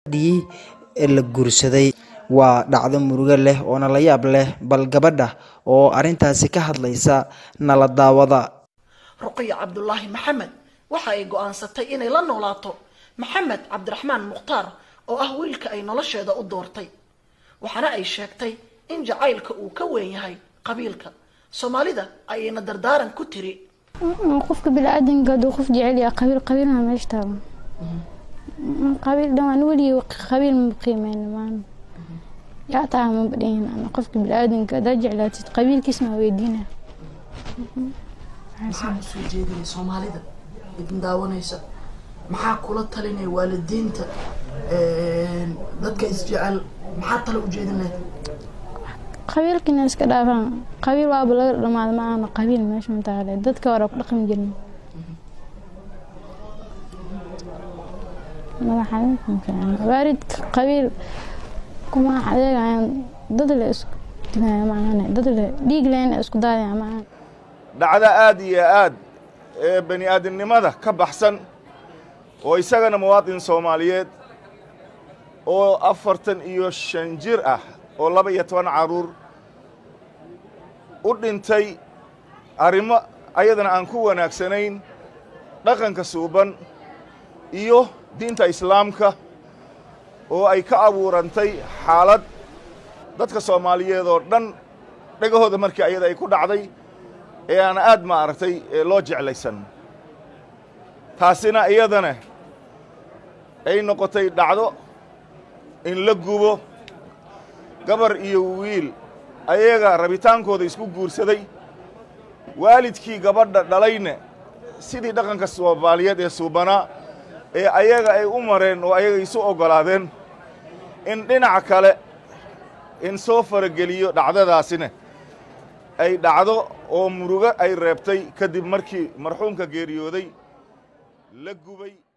dhii la guursaday waa dhacdo murugo leh oona la yaab leh bal gabadha oo arrintaasi ka hadlaysa nala daawada ruqiya cabdulaahi maxamed waxa ay go-aansatay inay la noolaato maxamed cabdiraxmaan mukhtaar oo ah wiilka ay nolosheeda u doortay waxaana ay sheegtay in jacaylka uu ka weyn yahay qabiilka soomaalida ayayna dardaaran ku tiri qofka bini-aadanka hadduu qof jecel yahay qabiil qabiilna meesha taagan qabiil dhawaan weligii qabiil ma qiimeyna maana yaa taa ma badhihin ana qofka bini-aadanka haddaa jeclaatid qabiilkiisna waa weydiina maxaa usoo jeedinay soomaalida idin daawanaysa maxaa kula talinaya waalidiinta dadka isjecel maxaa tala ujeedin lahayd qabiilkina iska dhaafaan qabiil waaba laga dhamaada ma aana qabiil meesha mataale dadka hore ku dhaqmi jirna waalidka qabiil kuma adeegayaan dad le isku dilaya maahane dad le dhiig lehna isku daadaya maahan dhacdo aad iyo aad ee bani aadamnimada ka baxsan oo isagana muwaadin soomaaliyeed oo afartan iyo shan jir ah oo laba iyo toban carruur u dhintay arrimo ayadana aan ku wanaagsanayn dhaqanka suuban iyo diinta islaamka oo ay ka abuurantay xaalad dadka soomaaliyeed oo dhan dhegahooda markii ayada ay ku dhacday ee aan aad maaragtay loo jeclaysan taasina iyadana ay noqotay dhacdo in la gubo gabar iyo wiil ayaga rabitaankooda isku guursaday waalidkii gabadha dhalayna sidii dhaqanka soomaaliyeed ee suubanaa ee ayaga ay u mareen oo ayaga isu oggolaadeen in dhinac kale in soo farageliyo dhacdadaasina ay dhacdo oo murugo ay reebtay kadib markii marxuumka geeriyooday la gubay